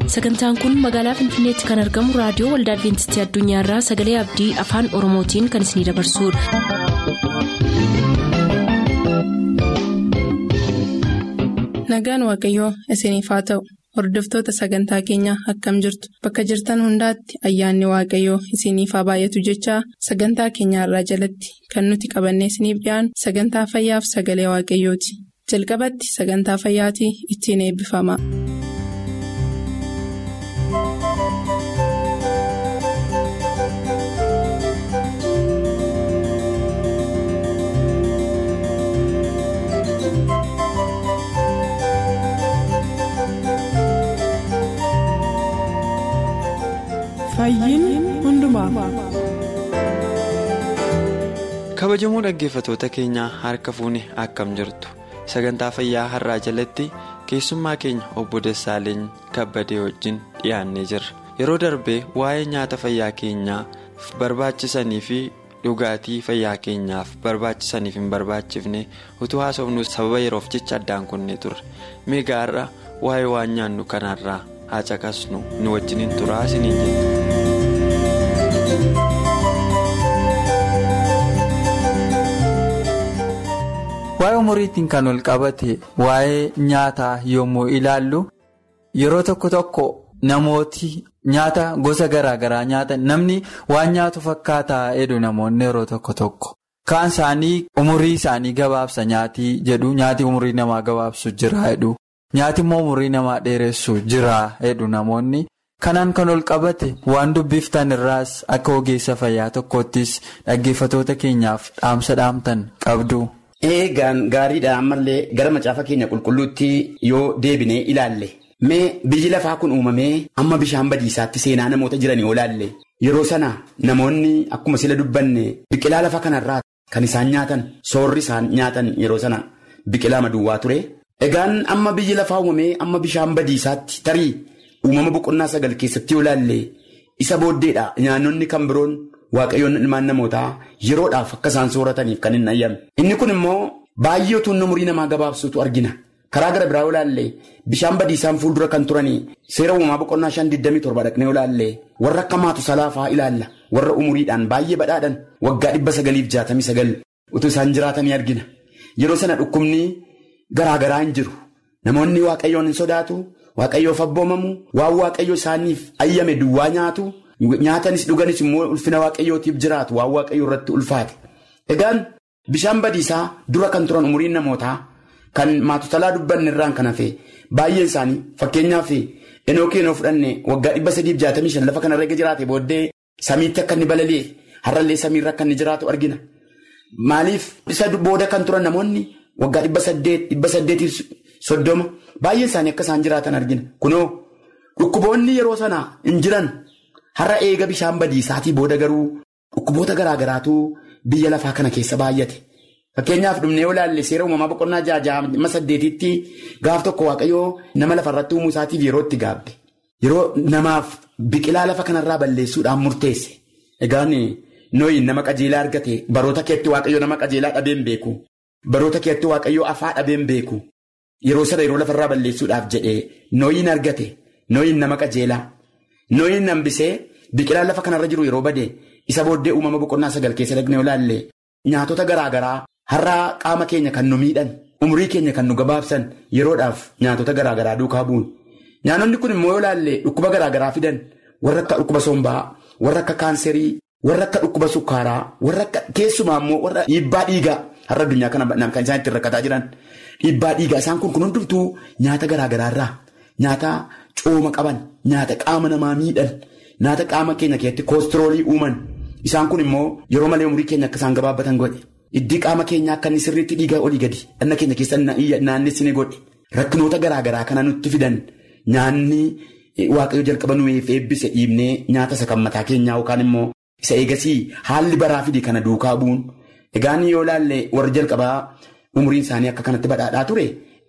sagantaan kun magaalaa finfinneetti kan argamu raadiyoo waldaa adventistii addunyaarraa sagalee abdii afaan oromootiin kan isinidabarsudha. nagaan waaqayyoo isiniif haa ta'u hordoftoota sagantaa keenyaa akkam jirtu bakka jirtan hundaatti ayyaanni waaqayyoo isiniif haa baay'atu jechaa sagantaa keenyaarraa jalatti kan nuti qabannee isiniif dhiyaanu sagantaa fayyaaf sagalee waaqayyooti jalqabatti sagantaa fayyaatii ittiin eebbifama. kabajamoo dhaggeeffatoota keenyaa harka fuune akkam jirtu sagantaa fayyaa har'aa jalatti keessummaa keenya obbo Dassaaleny kabbadee wajjin dhiyaannee jirra yeroo darbee waa'ee nyaata fayyaa keenyaaf barbaachisanii fi dhugaatii fayyaa keenyaaf barbaachisaniif hin barbaachifne utuu haasofnu sababa yeroof jecha addaan kunnee turre meegaa har'a waa'ee waan nyaannu kanarraa haa caqasnu nu wajjiniin turaa isiniin jenna. waa'ee umuriitiin kan ol qabate waa'ee nyaataa yommuu ilaallu yeroo tokko tokko namooti nyaata gosa garaa garaa nyaatan namni waan nyaatu fakkaataa jedhu namoonni yeroo tokko tokko kaan isaanii umurii isaanii gabaabsa nyaatii jedhu nyaati umurii namaa gabaabsu jira jedhu nyaati immoo umurii namaa dheeressu jira jedhu namoonni. kanaan kan ol qabate waan dubbiftan irraas akka ogeessa fayyaa tokkoottis dhaggeeffatoota keenyaaf dhaamsa dhaamtan qabdu. Eegaan gaariidha ammallee gara macaafa keenya qulqulluutti yoo deebinee ilaalle mee biyyi lafaa kun uumamee amma bishaan badiisaatti seenaa namoota jiranii yoo ilaalle yeroo sana namoonni akkuma sila dubbanne biqilaa lafa kanarraa kan isaan nyaatan soorri isaan nyaatan yeroo sana biqilaa maduwwaa ture. Egaan amma biyyi lafaa uumamee amma bishaan badiisaatti tarii uumama boqonnaa sagal keessatti yoo ilaalle isa booddeedha nyaannonni kan biroon. Waaqayyoon ilmaan namootaa yeroodhaaf akka isaan soorataniif kan hin ayyame. Inni kun immoo baay'ee utuu umurii namaa gabaabsuutu argina. Karaa gara biraa yoo ilaalle bishaan badiisaan fuuldura kan turanii seera uumamaa boqonnaa shan digdamii torba dhaqnee yoo ilaalle warra akka maatu salaafaa ilaalla. Warra umuriidhaan baay'ee badhaadhan waggaa dhibba sagaliif jaatamii sagal utuu isaan jiraatanii argina. Yeroo sana dhukkubni garaa garaa hin jiru. Namoonni waaqayyoon hin sodaatu. Waaqayyoof abboomamu waan waaqayyo isaaniif ayyame duwwaa nyaatu. Nyaatanis dhuganis immoo ulfina waaqayyootiif jiraatu waan waaqayyo irratti ulfaate. Egaan bishaan badiisaa dura kan turan umuriin namootaa kan maatotalaa dubbanne irraan kan hafe baay'een isaanii fakkeenyaaf enookii yoo fudhanne waggaa dhibba sadiif jaatamii shan lafa kanarra eega jiraate booddee samiitti akka inni balali'e har'allee samiirra akka inni jiraatu argina. Maaliif isa booda kan turan namoonni waggaa dhibba saddeet dhibba saddeetiif soddoma baay'een isaanii akka isaan jiraatan argina. Kunoo dhukkuboonni yeroo sana hin jiran. Har'a eega bishaan badiisaatii booda garuu dhukkuboota garaa garaatu biyya lafaa kana keessa baay'ate. Fakkeenyaaf dhumnee yoo ilaalle seera uumamaa boqonnaa ja'a saddeetitti gaaf tokko waaqayyoo nama lafarratti uumuu isaatiif yeroo itti gaabbe. Yeroo namaaf biqilaa lafa kanarraa balleessuudhaan murteesse. Egaan nooyi nama qajeelaa argate baroota keetti waaqayyoo nama qajeelaa dhabeen beeku. Baroota keetti waaqayyoo afaa dhabeen beeku. Yeroo sana yeroo lafarraa balleessuudhaaf jedhee nooyiin argate nooyiin nama qajeelaa. Nooyin hambisee biqilaan lafa kanarra jiru yeroo bade isa booddee uumama boqonnaa sagal keessa dhaqnee ilaalle nyaatota garaa garaa har'aa qaama keenya kan nu miidhan umurii keenya kan nu gabaabsan yeroodhaaf nyaatota garaa garaa duukaa bu'un. Nyaanonni kun immoo yoo ilaalle dhukkuba garaa garaa fidan warra akka dhukkuba sombaa warra akka kaanserii warra akka dhukkuba sukkaaraa warra akka keessumaa immoo warra dhiibbaa dhiigaa har'a addunyaa kana kan isaan ittiin rakkataa jiran dhiibbaa dhiigaa isaan kun kun hundumtuu nyaata garaa garaarraa nyaata. Cooma qaban nyaata qaama namaa miidhan nyaata qaama keenya keessatti koostroolii uuman isaan kun immoo yeroo malee umurii keenya akka isaan gabaabbatan godhe iddii qaama keenyaa akka inni sirriitti dhiigaa olii gadi dhanna keenya keessa naannessine godhe rakkinoota garaa garaa kana nutti fidan nyaanni waaqayyo jalqaba nuuf eebbise dhiibnee nyaata isa kan mataa keenyaa yookaan immoo isa eegasii haalli baraa fide kana duukaa bu'uun egaan yoo ilaalle warri jalqabaa umuriin isaanii akka kanatti badhaadhaa ture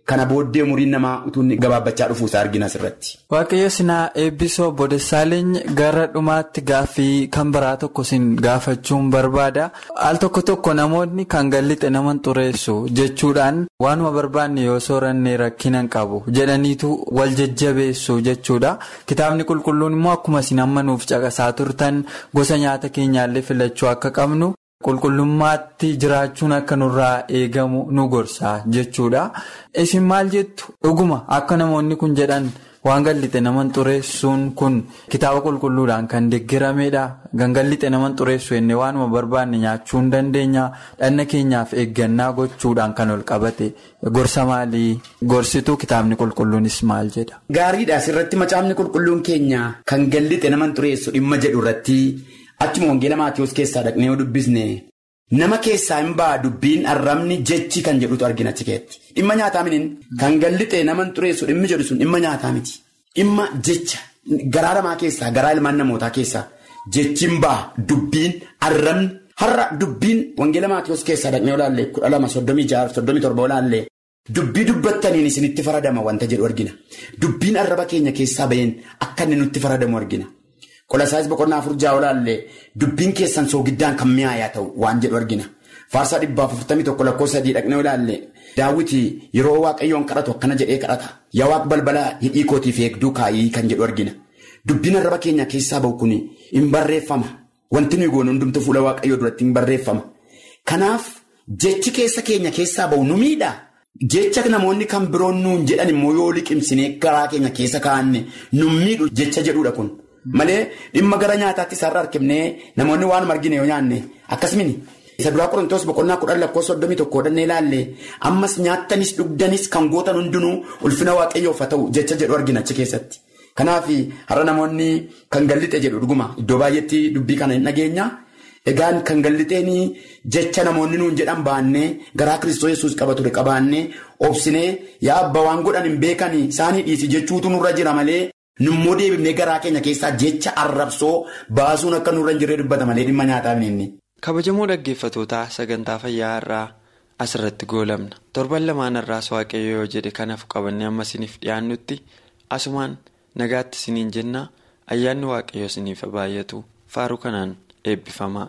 kana booddee umuriin namaa utuu gabaabbachaa dhufuusaa argina asirratti. Waaqayyo sinaa eebbisoo Boodessaaleeny gara dhumaatti gaaffii kan biraa tokko sin gaafachuun barbaada. Al tokko tokko namoonni kan gallixe naman xureessu jechuudhaan waanuma barbaanne yoo sooranne rakkinan qabu jedhaniitu wal jajjabeessu jechuudha. Kitaabni qulqulluun immoo akkuma isin amma nuuf caqasaa turtan gosa nyaata keenyaallee filachuu akka qabnu. Qulqullummaatti jiraachuun akka nurraa eegamu nu gorsa jechuudha. Isin maal jettu dhuguma akka namoonni kun jedhan waan gallixe naman xureessuun kun kitaaba qulqulluudhaan kan deeggaramedha. Gangallixe naman xureessu jennee waanuma barbaanne nyaachuu hin dandeenya. Dhanna keenyaaf eeggannaa gochuudhaan kan ol qabate gorsa maalii gorsitu kitaabni qulqulluunis maal jedha. Gaariidha asirratti macaafni qulqulluun keenya kan gallixe naman xureessu dhimma jedhu irratti. Achuma wangeela Maatiyoos keessaa dhaqnee yoo dubbisne nama keessaa hin ba'a dubbiin arrabni jechi kan jedhutu argina tikeetti. Dhimma nyaataa miniin kan gallixe naman xureessu dhimmi jedhu sun dhimma nyaataa miti. Dhimma jecha garaa namaa keessaa garaa ilmaan namootaa keessaa jechi hin ba'a dubbiin arrabni har'a dubbiin wangeela Maatiyoos keessaa dhaqnee olaallee kudha lama soddomii jaha soddomii torba olaallee dubbii dubbattaniin isinitti faradama wanta jedhu argina. Dubbiin arraba keenya keessaa baheen akka inni nutti faradamu argina. Qolasaayis boqonnaa afur jaha olaallee dubbiin keessan soogiddaan kan mi'aayaa ta'u waan jedhu argina. Faarsaa dhibbaaf afurtamii tokko lakkoofsa sadii dhaqnee olaallee daawwiti yeroo waaqayyoon kadhatu akkana jedhee kadhata. Yaa waaq balbalaa hidhii kootiif eegduu kaayii kan jedhu argina. Dubbiin arraba keenya keessaa bahu kun hin barreeffama. Wanti nuyi goonu hundumtuu fuula waaqayyoo duratti hin barreeffama. Kanaaf jechi keessa keenya keessaa bahu nu miidha. Jecha namoonni kan biroon nuun jedhan immoo yoo liqimsinee garaa keenya keessa kaa'anne nu miidhu jecha jedhudha kun. Malee dhimma gara nyaataatti isaarra harkifnee namoonni waan argine yoo nyaanne akkasumas isa duraa qorontoos boqonnaa kudhan lakkoofsa soddomii tokko hodhannee ilaalle ammas nyaattanis dhugdanis kan gootan hundinuu ulfina waaqayyoof haa ta'u jecha jedhu argina achi keessatti. Kanaaf har'a namoonni kan gallixe jedhu dhuguma iddoo baay'eetti dubbii kana hin dhageenya. Egaan kan gallixeen jecha namoonni nuun jedhan baannee garaa Kiristoos yesuus qaba ture qabaannee obsinee yaa abba waan godhan hin beekan isaanii dhiisi jechuutu nurra jira malee. Nummoo deebifnee garaa keenya keessaa jecha arrabsoo baasuun akka nurra hin jirre dubbata malee dhimma nyaataa inni. Kabajamoo dhaggeeffatootaa sagantaa fayyaa irraa asirratti goolabna. Torban lamaan irraas waaqayyo yoo jedhe kanaaf qabannee amma isiniif dhiyaannutti asumaan nagaatti isiniin jenna ayyaanni waaqayyo isiniif baay'atu faaruu kanaan eebbifamaa.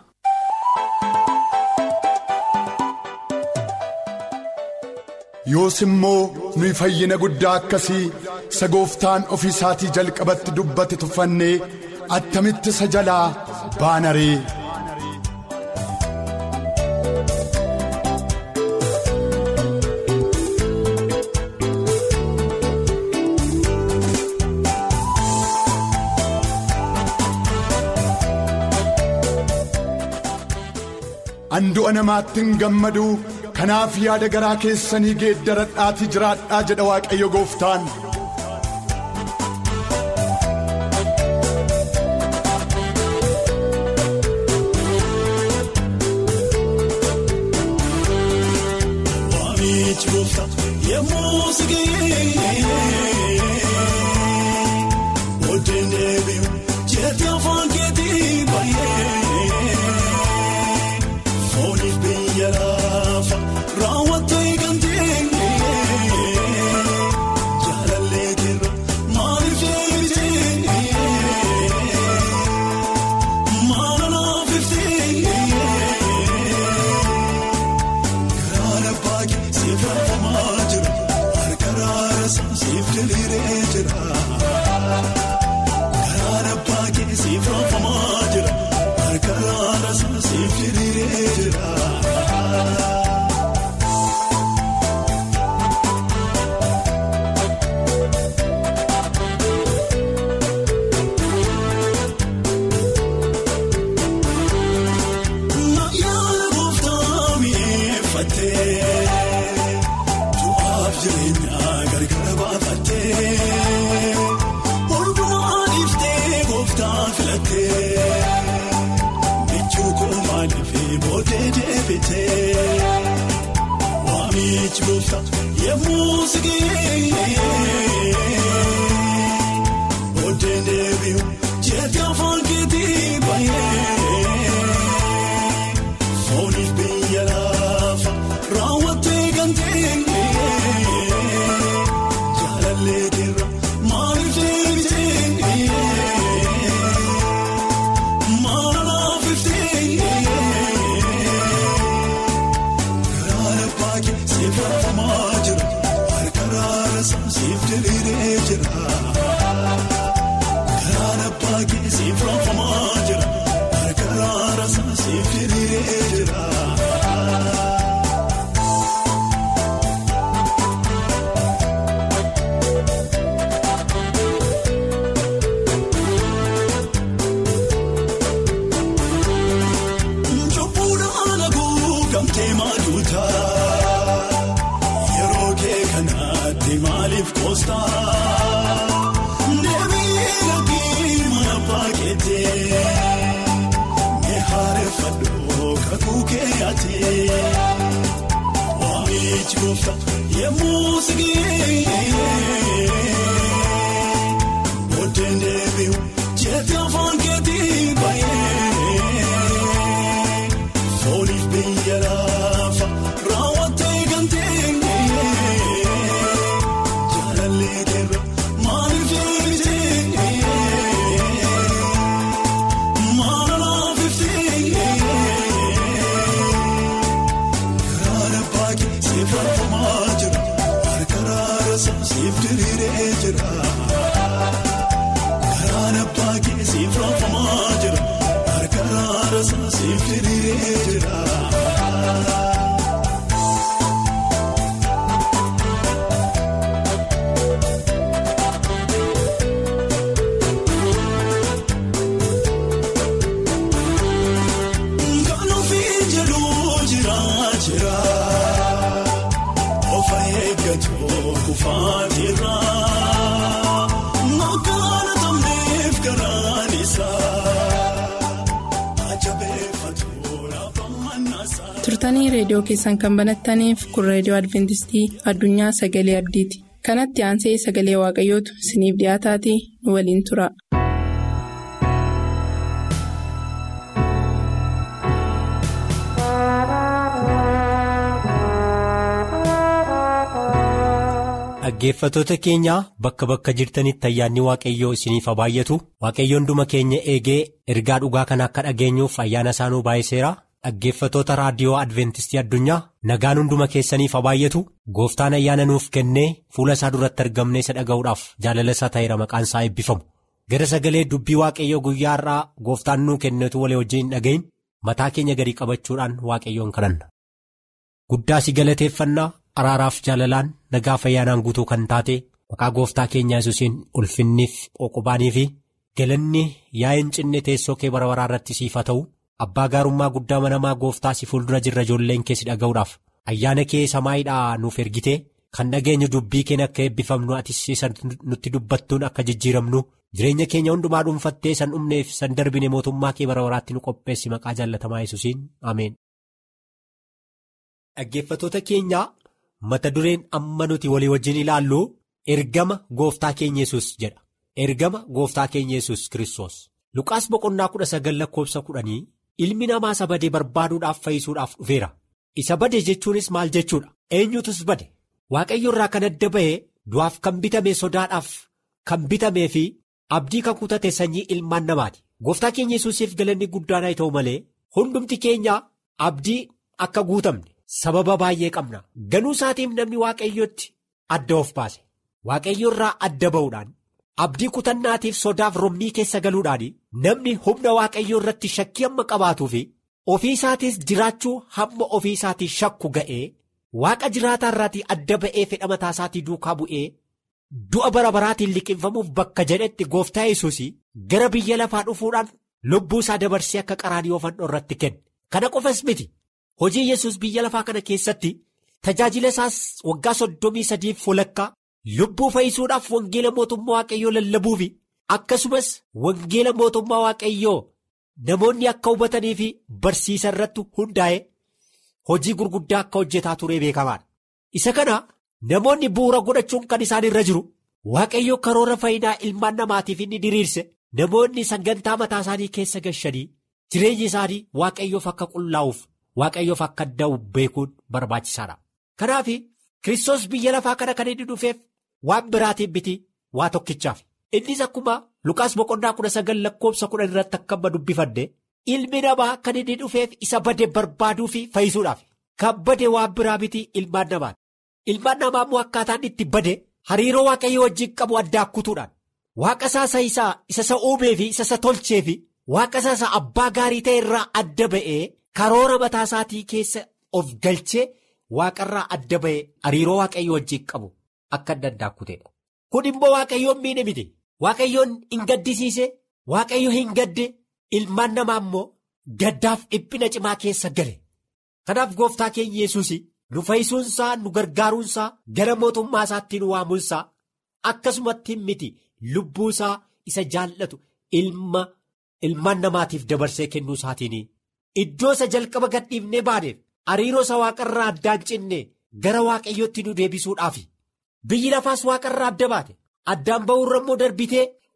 yoos immoo nuyi fayyina guddaa akkasii isa gooftaan ofii isaatii jalqabatti dubbate tuffannee attamitti isa jalaa baanaree. Andu'a namaatti hin gammadu. Kanaaf yaada garaa keessanii geeddaradhaatii jiraadhaa jedha waaqayyo gooftaan. Raawwatee kan ta'e. Galatti afaan keetii baay'ee fooliif biyya laafa raawwattee galtee jaalallee deema maaliif deebitee maalaaf iftee garaara baay'ee seeffafamaa jira harka raarasa seef diriiree jira. Garaana baay'ee siif raafamaa jira harka raarasa siif diriiree jira. Kan ofii jedhuu jira jira of eeggatu kufaatirra. Maqaan tambeef garaan isaa ajabeeffatu laafaan naasaa. turtanii reediyoo keessan kan banattaniif kun reediyoo adventistii addunyaa sagalee abdiiti kanatti aansee sagalee waaqayyootu isiniif dhiyaataatii nu waliin tura. Dhaggeeffattoota keenyaa bakka bakka jirtanitti ayyaanni waaqayyoo isiniif haa baay'atu waaqayyoon hunduma keenya eegee ergaa dhugaa kana akka dhageenyuuf ayyaana isaanuu baay'iseera dhaggeeffattoota raadiyoo adventistii addunyaa nagaan hunduma keessaniif haa baay'atu gooftaan ayyaana nuuf kennee fuula isaa duratti argamnee isa dhaga'uudhaaf jaalala isaa ta'eera maqaan isaa eebbifamu gara sagalee dubbii waaqayyoo guyyaa har'aa gooftaan nuu kennetu walii wajjin hin dhaga'in mataa keenya gadi qabachuudhaan waaqayyoon kadhanna. Guddaa si galateeffannaa araaraaf jaalalaan nagaa fayyaanaan guutuu kan taate maqaa gooftaa keenyaa yesuusiin ulfinniif qoqobaanii fi galanni yaa'in cinne teessoo kee bara baraa irratti siif haa ta'u abbaa gaarummaa guddaa manamaa gooftaa si fuuldura jirra ijoolleen kee si dhaga'uudhaaf ayyaana kee samaayiidhaa nuuf ergite kan dhageenyu dubbii keenya akka eebbifamnu atis isa nutti dubbattuun akka jijjiiramnu jireenya keenya hundumaa dhuunfattee san dhumneef san darbine mootummaa kee bara baraatti nu qopheessi maqaa jaallatamaa yesuusiin ameen. Dhaggeeffattoota keenyaa mata dureen amma nuti walii wajjin ilaallu ergama gooftaa keenya yesus jedha ergama gooftaa keenya yesus kiristoos luqaas boqonnaa kudha sagal lakkoofsa kudhanii ilmi namaa isa badee barbaaduudhaaf fayyisuudhaaf dhufeera isa bade jechuunis maal jechuudha eenyutus bade waaqayyo irraa kan adda ba'ee du'aaf kan bitame sodaadhaaf kan bitamee fi abdii kan kutate sanyii ilmaan namaati gooftaa keenya yesuusiif galanni guddaan haa ta'u malee hundumti keenya abdii akka guutamne. sababa baay'ee qabna ganuu isaatiif namni waaqayyotti adda of baase waaqayyo irraa adda ba'uudhaan abdii kutannaatiif sodaaf rommii keessa galuudhaan namni humna waaqayyoo irratti shakkii hamma qabaatuu fi ofii isaatiis jiraachuu hamma ofii isaatii shakku ga'ee waaqa jiraataa irraatii adda ba'ee fedha mataa isaatii duukaa bu'ee du'a bara baraatiin liqinfamuuf bakka jedhetti gooftaa yesuus gara biyya lafaa dhufuudhaan lubbuu isaa dabarsee akka qaraanii fannoo irratti kenne kana qofas miti. Hojii yesus biyya lafaa kana keessatti tajaajila isaas waggaa soddomii sadiif walakkaa lubbuu fayyisuudhaaf wangeela mootummaa waaqayyoo lallabuu fi akkasumas wangeela mootummaa waaqayyoo namoonni akka hubatanii fi barsiisa irratti hundaa'e hojii gurguddaa akka hojjetaa turee beekamaadha. Isa kana namoonni bu'uura godhachuun kan isaan irra jiru waaqayyoo karoora fayyinaa ilmaan namaatiif inni diriirse namoonni sagantaa mataa isaanii keessa gashanii jireenyi isaanii waaqayyoof akka qullaa'uuf. Waaqayyoof akka adda'u beekuun barbaachisaadha. Kanaaf Kiristoos biyya lafaa kana kan inni dhufeef waan biraatiin miti waa tokkichaaf. Innis akkuma Lukaas boqonnaa kudha sagal lakkoofsa kudhan irratti akka amma dubbifanne ilmi namaa kan inni dhufeef isa bade barbaaduu fi fayyisuudhaaf. Kan bade waan biraa miti ilmaan namaati. Ilmaan namaa immoo akkaataan itti bade hariiroo waaqayyoo wajjin qabu adda akkutuudhaan. Waaqa isaa isaa isa isa uumee fi isa isa tolchee fi waaqa isaa abbaa gaarii ta'e irraa adda ba'ee. Karoora mataa isaatii keessa of galchee waaqarraa adda ba'ee hariiroo waaqayyoo wajjin qabu akka adda addaa kuteedha. Kun immoo waaqayyoon miidhe miti. Waaqayyoon hin gaddisiise, waaqayyo hin gadde, ilmaan namaa immoo gaddaaf dhiphina cimaa keessa gale. Kanaaf gooftaa keenya yesuus nu fayyisuunsaa nu gargaaruunsaa gara mootummaa isaatti nu waamuunsaa akkasumatti miti lubbuu isaa isa jaallatu ilma ilmaan namaatiif dabarsee kennuu isaatiin. Iddoo isa jalqaba gadhiifnee baaneef hariiroo isa waaqarraa addaan cinne gara waaqayyootti nu deebisuudhaafi biyyi lafaas waaqarraa adda baate addaan ba'uurra immoo darbitee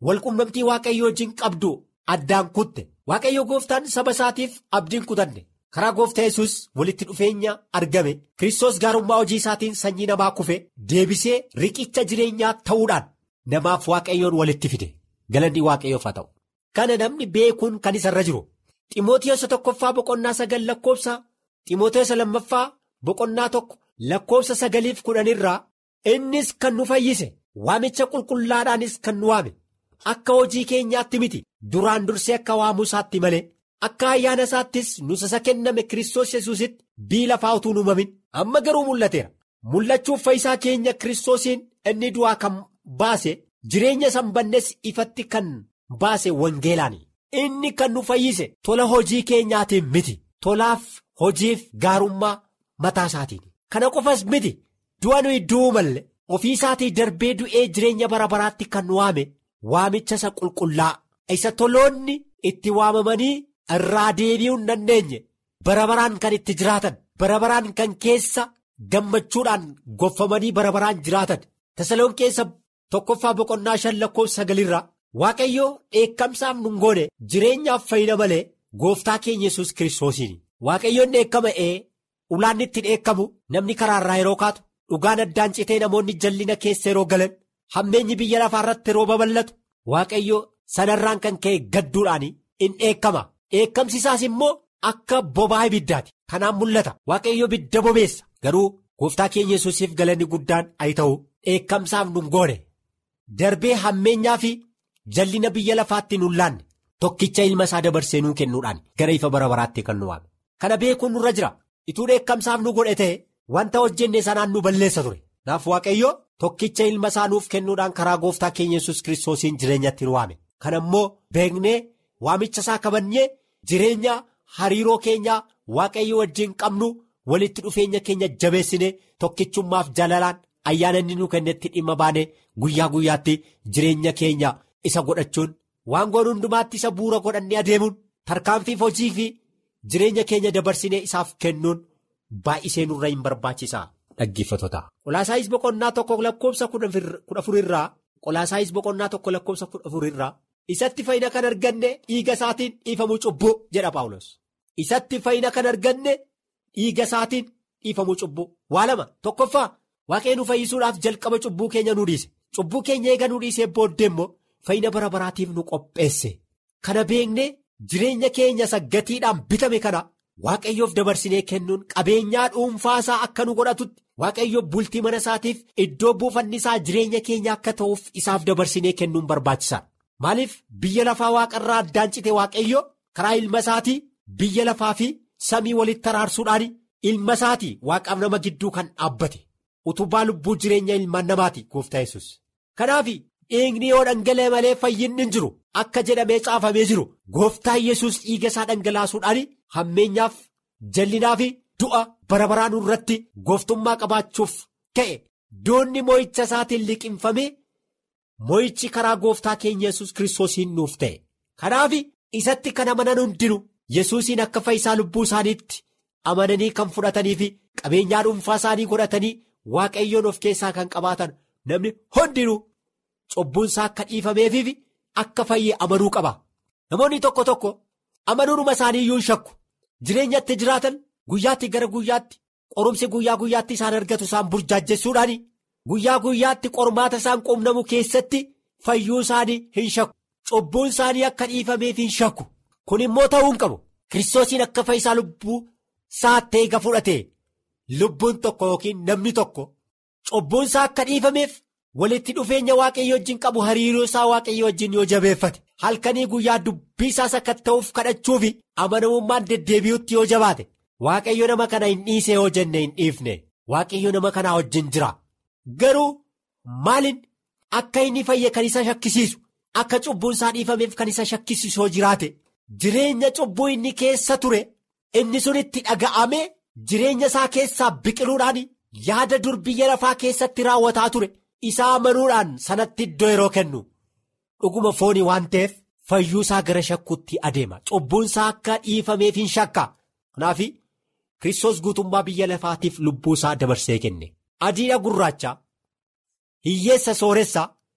walqunnamtii waaqayyo wajjin qabdu addaan kutte waaqayyo gooftaan saba isaatiif abdiin kutanne karaa gooftaa yesus walitti dhufeenya argame kiristoos gaarummaa hojii isaatiin sanyii namaa kufe deebisee riqicha jireenyaa ta'uudhaan namaaf waaqayyoon walitti fide galanni waaqayyoof haa ta'u. Kana namni beekuun kan isa irra jiru ximootiyosa tokkoffaa boqonnaa sagal lakkoofsa ximootiyosa lammaffaa boqonnaa tokko lakkoofsa sagaliif kudhanirraa innis kan nu fayyise waamicha qulqullaadhaanis kan nu waame akka hojii keenyaatti miti duraan dursee akka waamuu isaatti malee akka ayyaana isaattis nusasa kenname kiristoos yesuusitti bii lafaa utuu uumamin amma garuu mul'ateera mul'achuuf fayyisaa keenya kiristoosiin inni du'aa kan baase jireenya sanbannes ifatti kan. baase wangeelaani inni kan nu fayyise tola hojii keenyaatiin miti tolaaf hojiif gaarummaa mataa isaatiin kana qofas miti du'a nuyi du'uu malle ofii isaatii darbee du'ee jireenya bara baraatti kan nu waame waamicha isa qulqullaa isa toloonni itti waamamanii irraa deebi'uu hin dandeenye bara baraan kan itti jiraatan bara baraan kan keessa gammachuudhaan goffamanii bara baraan jiraatan tasaloon keessa tokkoffaa boqonnaa shan lakkoofsa sagalirraa. Waaqayyo dheekkamsaaf nun goone jireenyaaf fayyina malee gooftaa keenya yesus kiristoosiini waaqayyoon dheekkama'ee ulaan itti dheekkamu namni karaarraa yeroo kaatu dhugaan addaan citee namoonni jallina keessa yeroo galan hammeenyi biyya lafaa irratti yeroo babal'atu waaqayyo sanarraan kan ka'e gadduudhaan in dheekkama dheekkamsi isaas immoo akka bobaa ibiddaati kanaan mul'ata waaqayyo ibidda bobeessa garuu gooftaa keenya yesusiif galanni guddaan ayi ta'u dheekkamsaaf nun goone darbee hammeenyaa fi. Jallina biyya lafaatti nun laanne tokkicha ilma isaa dabarsee nuu kennuudhaan gara ifa bara baraatti kan nu waame. Kana beekuun nurra jira. Ituu dheekkamsaaf nu godhe ta'e wanta hojjenne sanaan nu balleessa ture. Naaf Waaqayyo tokkicha ilma isaa nuuf kennuudhaan karaa gooftaa keenya yesus kiristoosiin jireenyatti nu waame. Kana immoo beeknee waamicha isaa kabannee jireenya hariiroo keenyaa Waaqayyo wajjin qabnu walitti dhufeenya keenya jabeessinee tokkichummaaf jaalalaan ayyaana inni nu kennetti dhimma baanee guyyaa guyyaatti jireenya keenya. Isa godhachuun waan goon hundumaatti isa bu'uura godhannee adeemuun tarkaanfiif hojii fi jireenya keenya dabarsinee isaaf kennuun baay'isee nurra hin barbaachisaa dhaggeeffattoota. Qolaasaayis boqonnaa tokko lakkoofsa kudha afurirraa qolaasaayis boqonnaa tokko lakkoofsa kudha afurirraa isatti fayyina kan arganne dhiiga isaatiin dhiifamuu cubbuu jedha Paawulos. Isatti fayyina kan arganne dhiiga isaatiin dhiifamuu cubbuu waa lama tokkoffaa waaqee nu fayyisuudhaaf jalqaba cubbuu keenya nu dhiise cubbuu keenya eega nu dhiisee booddee immoo. Fayyina bara baraatiif nu qopheesse kana beeknee jireenya keenya isa gatiidhaan bitame kana waaqayyoof dabarsinee kennuun qabeenyaa dhuunfaasaa akka nu godhatutti waaqayyoof bultii mana isaatiif iddoo buufanni isaa jireenya keenya akka ta'uuf isaaf dabarsinee kennuun barbaachisaadha. Maaliif biyya lafaa waaqarraa addaan cite waaqayyo karaa ilma isaatii biyya lafaa fi samii walitti araarsuudhaan ilma isaatii waaqaaf nama gidduu kan dhaabbate utubaa lubbuu jireenya ilmaan namaati gooftaa yesus Kanaaf. dhiigni yoo dhangala'e malee fayyinni hin jiru akka jedhamee caafamee jiru gooftaa yesus dhiiga isaa dhangalaasuudhaan hammeenyaaf jallinaa fi du'a bara baraan irratti gooftummaa qabaachuuf ka'e doonni moo'icha isaatiin liqinfamee moo'ichi karaa gooftaa keenya yesus kiristoosiin nuuf ta'e kanaaf isatti kan amanan hundinu yesuusiin akka fayyisaa lubbuu isaaniitti amananii kan fudhatanii fi qabeenyaa dhuunfaa isaanii godhatanii waaqayyoon of keessaa kan qabaatan namni hundinuu. Cubbuunsaa akka dhiifameefiif akka fayyee amanuu qaba. Namoonni tokko tokko amanuudhuma isaanii iyyuu hin shakku. Jireenyatti jiraatan guyyaatti gara guyyaatti qorumsi guyyaa guyyaatti isaan argatu isaan burjaajjessuudhaan guyyaa guyyaatti qormaata isaan quunnamu keessatti fayyuu isaanii hin shakku. Cubbuun isaanii akka dhiifameef hin shakku. Kun immoo ta'uu hin qabu. Kiristoosiin akka fayyisaa lubbuu isaatti eega fudhate lubbuun tokko yookiin namni tokko cubbuun isaa akka dhiifameef. walitti dhufeenya waaqayyo wajjin qabu hariiroo isaa waaqayyo wajjin yoo jabeeffate halkanii guyyaa dubbii isaas akka ta'uuf kadhachuufi amanamummaan deddeebi'utti yoo jabaate waaqayyo nama kana hin dhiise yoo jenne hin dhiifne waaqayyo nama kanaa wajjin jira garuu maalin akka inni fayye kan isa shakkisiisu akka cubbuun isaa dhiifameef kan isa shakkisiisu yoo jiraate jireenya cubbuu inni keessa ture inni sun itti dhaga'ame jireenya isaa keessaa biqiluudhaan yaada dur biyya lafaa keessatti raawwataa ture. isaa amanuudhaan sanatti iddoo yeroo kennu dhuguma foonii waan ta'eef fayyuu isaa gara shakkuutti adeema cubbuun isaa akka dhiifameef hin shakka kanaaf kiristoos guutummaa biyya lafaatiif lubbuu isaa dabarsee kenne adiidha gurraacha hiyyeessa sooressa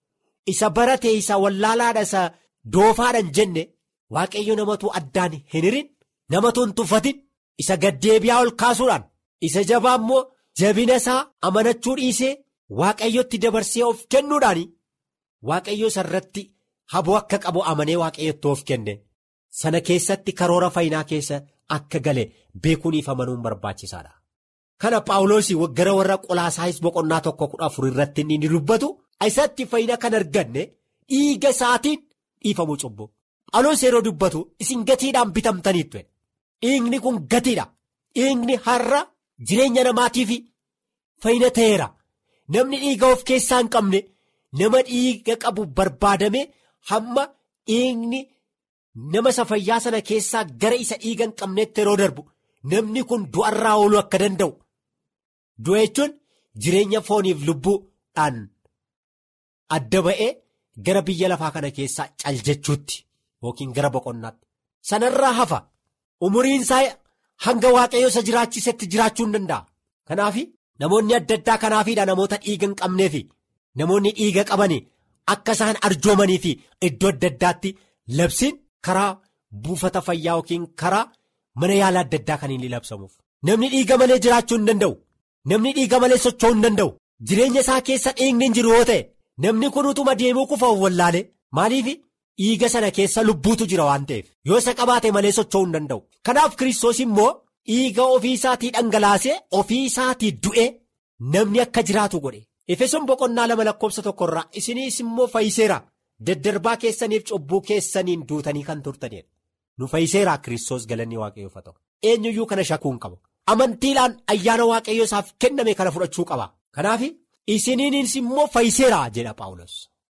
isa barate isa wallaalaadha isa doofaadhaan jenne waaqayyo namatu addaan hin hirin namatu hin tuffatin isa gaddeebi'aa ol kaasuudhaan isa jabaa immoo jabina isaa amanachuu dhiisee waaqayyotti dabarsee of kennuudhaan waaqayyo isa irratti haboo akka qabu amanee waaqayyotti of kenne sana keessatti karoora fayyinaa keessa akka gale beekuuniif amanuun barbaachisaadha. Kana Paawuloosii gara warra qolaasaayis boqonnaa tokko kudha afur irratti inni dubbatu isatti fayyina kan arganne dhiiga isaatiin dhiifamuu cubbuu. Paawuloos yeroo dubbatu isin gatiidhaan bitamtaniitu. Dhiigni kun gatiidha. Dhiigni har'a jireenya namaatiif fayyina ta'eera. Namni dhiiga of keessaa hin qabne nama dhiiga qabu barbaadame hamma dhiigni nama isa fayyaa sana keessaa gara isa dhiiga hin qabneetti yeroo darbu namni kun du'arraa ooluu akka danda'u. Du'a jechuun jireenya fooniif lubbuudhaan adda ba'ee gara biyya lafaa kana keessaa cal jechuutti yookiin gara boqonnaatti. Sanarraa hafa umuriin isaa hanga waaqayyo isa jiraachisetti jiraachuu hin danda'a. Kanaaf namoonni adda addaa kanaafiidha namoota dhiiga hin qabneefi namoonni dhiiga qabanii akka isaan arjoomanii fi iddoo adda addaatti labsiin karaa buufata fayyaa yookiin karaa mana yaala adda addaa kan inni labsamuuf. Namni dhiiga malee jiraachuu hin danda'u. Namni dhiiga malee socho'uu hin danda'u. Jireenya isaa keessa dhiigni hin jiru yoo ta'e namni kun utuma deemuu kufa wallaale maaliif dhiiga sana keessa lubbuutu jira waan ta'eef yoo isa qabaate malee socho'uu hin danda'u. Kanaaf Kiristoos immoo dhiiga ofii isaatii dhangalaasee ofii isaatii du'e namni akka jiraatu godhe. Efesoon boqonnaa lama lakkoofsa tokkorraa isiniis immoo fayyiseera daddarbaa keessaniif cubbuu keessaniin duutanii kan turtanidha. Nu fayyiseera Kiristoos galanni waaqayyoof haa ta'u. Eenyuyyuu kana shakkuu hin qabu. Amantiidhaan ayyaana waaqayyo isaaf kenname kana fudhachuu qaba. Kanaaf isiniinis immoo fayyiseera jedha Paawulos.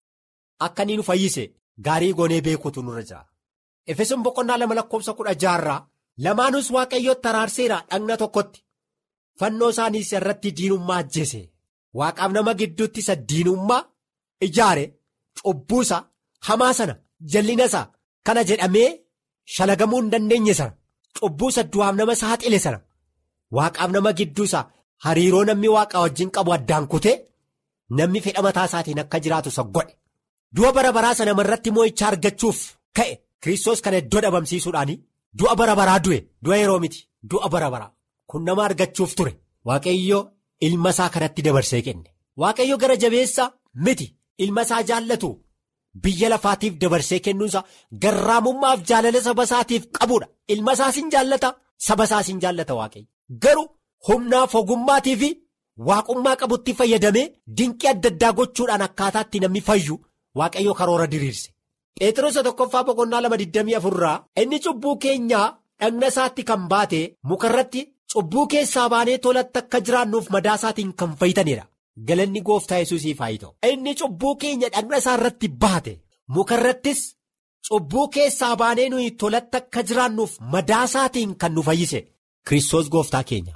Akka inni nu fayyise gaarii goonee beekuutu nurra jira. Efesoon boqonnaa lama lakkoofsa kudha jaarraa lamaanus waaqayyootti araarseera dhagna tokkotti. Fannoo isaaniis irratti diinummaa ajjeese. Waaqaaf nama gidduutti isa diinummaa ijaare cubbuusa hamaa sana jallina isaa kana jedhamee shalagamuu hin dandeenye sana cubbuusa du'aaf nama saaxile sana waaqaaf nama gidduusa hariiroo namni waaqa wajjin qabu addaan kutee namni fedha mataa isaatiin akka jiraatu isa godhe du'a bara baraa sana irratti moo'ichaa argachuuf ka'e kiristoos kana iddoo dhabamsiisuudhaan du'a bara baraa du'e du'a yeroo miti du'a bara baraa kun nama argachuuf ture waaqayyo ilma isaa kanatti dabarsee kenne waaqayyo gara jabeessa miti ilma isaa jaallatu. Biyya lafaatiif dabarsee kennuunsa garraamummaaf jaalala saba isaatiif qabuudha. Ilma isaas hin jaallata saba isaas hin jaallata waaqayyo. Garuu humnaaf ogummaatii fi waaqummaa qabutti fayyadamee dinqii adda addaa gochuudhaan akkaataatti namni fayyu waaqayyo karoora diriirse. Pheexroos tokkoffaa boqonnaa lama digdamii afurraa inni cubbuu keenyaa dhagna isaatti kan baate mukarratti cubbuu keessaa baanee tolatti akka jiraannuuf madaa isaatiin kan fayyitanidha. Galanni gooftaa yesuusiif haa ta'u. Inni cubbuu keenya dhagna isaa irratti baate mukarrattis cubbuu keessaa baanee nuyi tolatti akka jiraannuuf madaa isaatiin kan nu fayyise Kiristoos gooftaa keenya.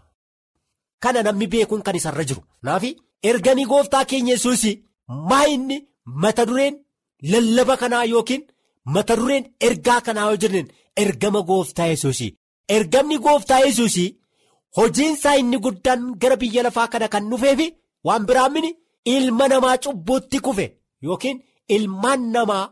Kana namni beekuun kan isarra jiru. Naafi ergamii gooftaa keenya yesuusii maa inni mata dureen lallaba kanaa yookiin mata dureen ergaa kanaa yoo jenneen ergama gooftaa yesuusii. Ergamni gooftaa yesuusii hojiinsaa inni guddaan gara biyya lafaa kana kan dhufeefi. Waan biraan mini ilma namaa cubbuutti kufe yookiin ilmaan namaa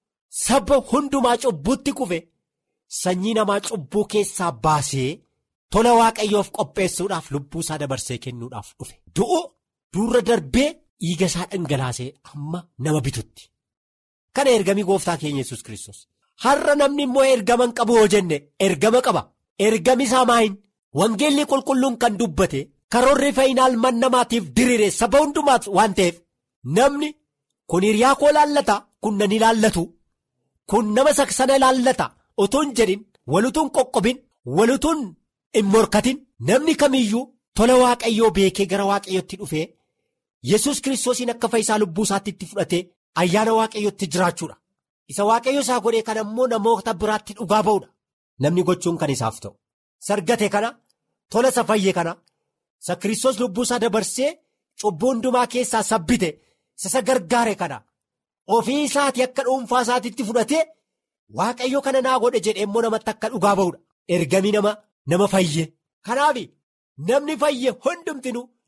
saba hundumaa cubbuutti kufe sanyii namaa cubbuu keessaa baasee tola waaqayyoof qopheessuudhaaf lubbuu isaa dabarsee kennuudhaaf dhufe. Du'u duurra darbee dhiiga isaa dhangalaasee amma nama bitutti. Kana ergamii gooftaa keenya yesus Kiristoos. Har'a namni immoo ergama hin qabu yoo jenne ergama qaba. Ergami isaa maayin wangeelli qulqulluun kan dubbate. Karoorri fayyinaa ilmaan namaatiif diriire saba hundumaaf waan ta'eef namni kun hiriyaa koo ilaallata kun nan ilaallatu kun nama sana ilaallata utuu hin jedhin walutuun qoqqobin walutuun hin morkatin namni kamiyyuu tola waaqayyoo beekee gara waaqayyootti dhufee yesus kiristoosiin akka fayyisaa lubbuu isaatti itti fudhatee ayyaana waaqayyootti jiraachuudha isa waaqayyo isaa godhee kana immoo namoota biraatti dhugaa ba'uudha namni gochuun kan isaaf ta'u sargate kana tola isa fayye kana. Isa Kiristoos lubbuu isaa dabarsee cubbuu hundumaa keessaa sabbite isa gargaare kana ofii isaatii akka dhuunfaa isaatiitti fudhatee waaqayyo kana naa godhe jedhee immoo namatti akka dhugaa ba'uudha. Ergamii nama nama fayye. Kanaaf namni fayye hundumtinu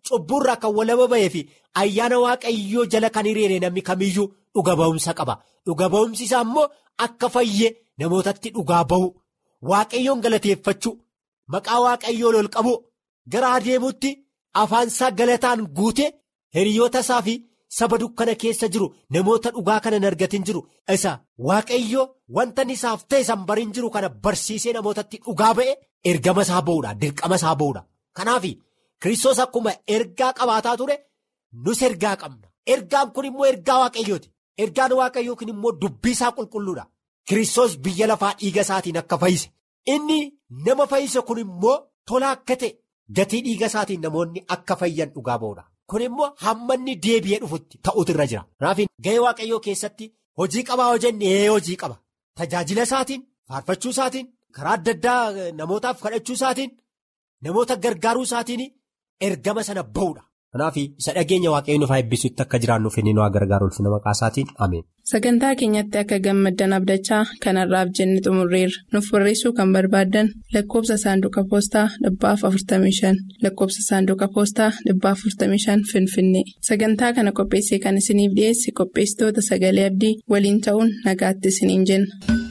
cubburraa kan walaba bahee fi ayyaana waaqayyoo jala kan hiriire namni kamiyyuu dhuga ba'umsa qaba. Dhuga ba'umsi isaa immoo akka fayyee namootatti dhugaa ba'u. Waaqayyoon galateeffachuu maqaa waaqayyoon ol qabu gara adeemuutti afaansaa galataan guute hiriyoota isaa fi saba dukkana keessa jiru namoota dhugaa kana hin argatin jiru isa waaqayyo wanta isaaf ta'e san bariin jiru kana barsiisee namootatti dhugaa ba'e ergama isaa ba'uudha dirqama isaa ba'uudha kanaaf kiristoos akkuma ergaa qabaataa ture nus ergaa qabna ergaan kun immoo ergaa waaqayyooti ergaan waaqayyoo kun immoo dubbii isaa qulqulluudha. Kiristoos biyya lafaa dhiiga isaatiin akka fayyise inni nama fayyise kun immoo tola akka ta'e gatii dhiiga isaatiin namoonni akka fayyan dhugaa ba'uudha. Kun immoo hamma inni deebi'ee dhufutti ta'utu irra jira. Kanaaf gahee waaqayyoo keessatti hojii qabaa hojjenne hojii qaba. Tajaajila isaatiin faarfachuu isaatiin karaa adda addaa namootaaf kadhachuu isaatiin namoota gargaaruu isaatiin ergama sana ba'uudha. Kanaaf isa dhageenya waaqayyoon nuuf eebbisuutti akka jiraannuuf inni nu gargaaru ulfina maqaa isaatiin ameen. Sagantaa keenyatti akka gammaddan abdachaa kanarraaf jenne xumurreerra. Nuuf barreessuu kan barbaaddan lakkoofsa saanduqa poostaa dhibbaaf 45 lakkoofsa saanduqa poostaa dhibbaaf 45 Finfinnee. Sagantaa kana qopheessee kan isiniif dhiyeesse qopheessitoota sagalee abdii waliin ta'uun nagaatti isiniin jenna.